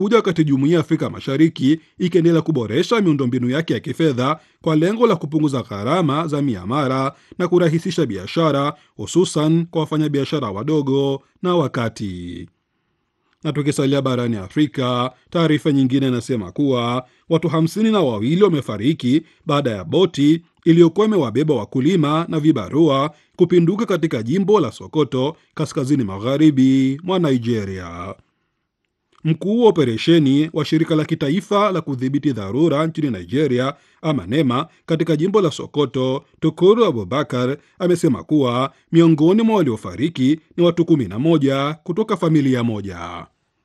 kuja wakati jumuiya ya Afrika Mashariki ikiendelea kuboresha miundombinu yake ya kifedha kwa lengo la kupunguza gharama za miamala na kurahisisha biashara, hususan kwa wafanyabiashara wadogo na wakati. Na tukisalia barani Afrika, taarifa nyingine inasema kuwa watu hamsini na wawili wamefariki baada ya boti iliyokuwa imewabeba wakulima na vibarua kupinduka katika jimbo la Sokoto, kaskazini magharibi mwa Nigeria. Mkuu wa operesheni wa shirika la kitaifa la kudhibiti dharura nchini Nigeria, ama NEMA, katika jimbo la Sokoto, Tukuru Abubakar amesema kuwa miongoni mwa waliofariki ni watu kumi na moja kutoka familia moja.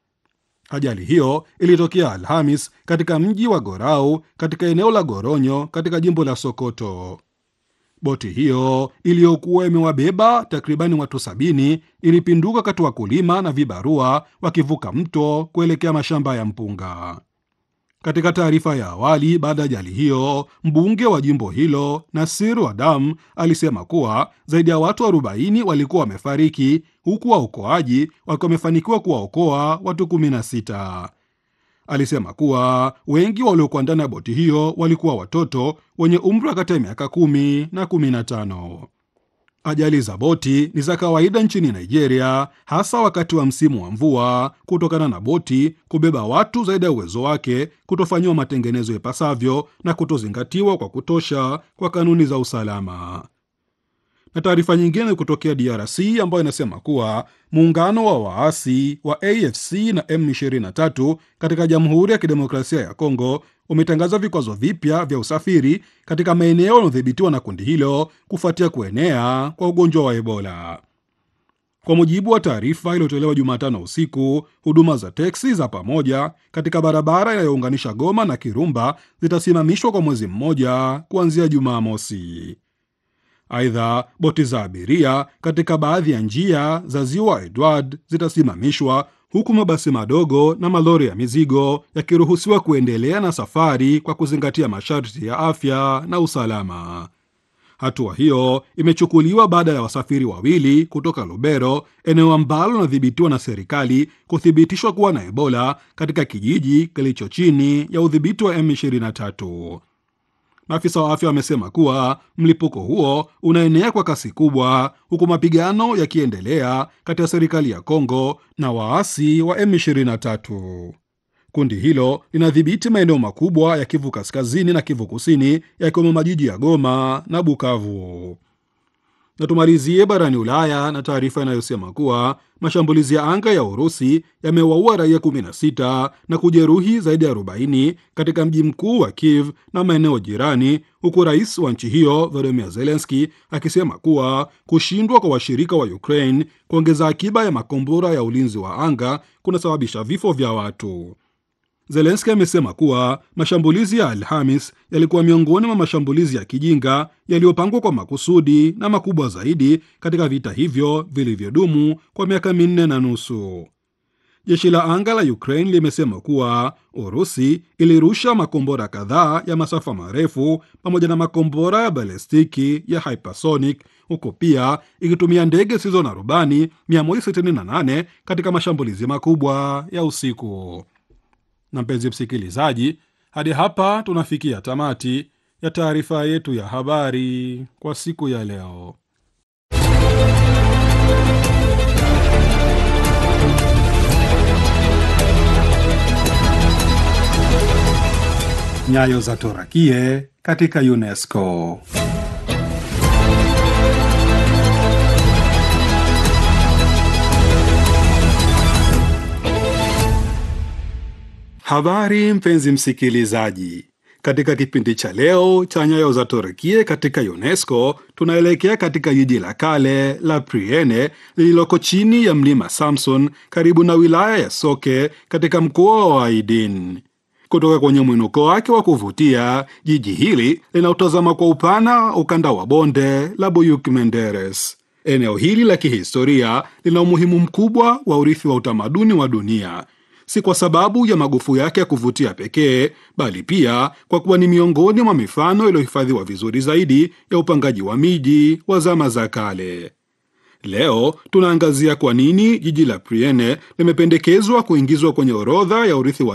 Ajali hiyo ilitokea Alhamis katika mji wa Gorau katika eneo la Goronyo katika jimbo la Sokoto. Boti hiyo iliyokuwa imewabeba takribani watu sabini ilipinduka kati wakulima na vibarua wakivuka mto kuelekea mashamba ya mpunga. Katika taarifa ya awali baada ya ajali hiyo, mbunge wa jimbo hilo Nasiru Adam alisema kuwa zaidi ya watu 40 walikuwa wamefariki huku waokoaji wakiwa wamefanikiwa kuwaokoa watu 16. Alisema kuwa wengi waliokuwa ndani ya boti hiyo walikuwa watoto wenye umri wa kati ya miaka kumi na kumi na tano. Ajali za boti ni za kawaida nchini Nigeria, hasa wakati wa msimu wa mvua, kutokana na boti kubeba watu zaidi ya uwezo wake, kutofanyiwa matengenezo ipasavyo na kutozingatiwa kwa kutosha kwa kanuni za usalama. Na taarifa nyingine kutokea DRC ambayo inasema kuwa muungano wa waasi wa AFC na M23 katika Jamhuri ya Kidemokrasia ya Kongo umetangaza vikwazo vipya vya usafiri katika maeneo yanayodhibitiwa na kundi hilo kufuatia kuenea kwa ugonjwa wa Ebola. Kwa mujibu wa taarifa iliyotolewa Jumatano usiku, huduma za teksi za pamoja katika barabara inayounganisha Goma na Kirumba zitasimamishwa kwa mwezi mmoja kuanzia Jumamosi. Aidha, boti za abiria katika baadhi ya njia za ziwa Edward zitasimamishwa huku mabasi madogo na malori ya mizigo yakiruhusiwa kuendelea na safari kwa kuzingatia masharti ya afya na usalama. Hatua hiyo imechukuliwa baada ya wasafiri wawili kutoka Lubero, eneo ambalo linadhibitiwa na serikali, kuthibitishwa kuwa na Ebola katika kijiji kilicho chini ya udhibiti wa M23. Maafisa wa afya wamesema kuwa mlipuko huo unaenea kwa kasi kubwa, huku mapigano yakiendelea kati ya serikali ya Kongo na waasi wa M23. Kundi hilo linadhibiti maeneo makubwa ya Kivu Kaskazini na Kivu Kusini, yakiwemo majiji ya Goma na Bukavu. Na tumalizie barani Ulaya na taarifa inayosema kuwa mashambulizi ya anga ya Urusi yamewaua raia 16 na kujeruhi zaidi ya 40 katika mji mkuu wa Kiev na maeneo jirani, huku rais wa nchi hiyo Volodymyr Zelensky akisema kuwa kushindwa kwa washirika wa Ukraine kuongeza akiba ya makombora ya ulinzi wa anga kunasababisha vifo vya watu. Zelenski amesema kuwa mashambulizi ya Alhamis yalikuwa miongoni mwa mashambulizi ya kijinga yaliyopangwa kwa makusudi na makubwa zaidi katika vita hivyo vilivyodumu kwa miaka minne na nusu. Jeshi la anga la Ukraine limesema kuwa Urusi ilirusha makombora kadhaa ya masafa marefu pamoja na makombora ya balestiki ya hypersonic, huku pia ikitumia ndege zisizo na rubani 168 katika mashambulizi makubwa ya usiku. Na mpenzi msikilizaji, hadi hapa tunafikia tamati ya taarifa yetu ya habari kwa siku ya leo. Nyayo za Torakie katika UNESCO. Habari mpenzi msikilizaji, katika kipindi cha leo cha nyayo za Torakie katika UNESCO tunaelekea katika jiji la kale la Priene lililoko chini ya mlima Samson karibu na wilaya ya Soke katika mkoa wa Aidin. Kutoka kwenye mwinuko wake wa kuvutia, jiji hili linautazama kwa upana ukanda wa bonde la Buyuk Menderes. Eneo hili la kihistoria lina umuhimu mkubwa wa urithi wa utamaduni wa dunia si kwa sababu ya magofu yake ya kuvutia pekee, bali pia kwa kuwa ni miongoni mwa mifano iliyohifadhiwa vizuri zaidi ya upangaji wa miji wa zama za kale. Leo tunaangazia kwa nini jiji la Priene limependekezwa kuingizwa kwenye orodha ya urithi wa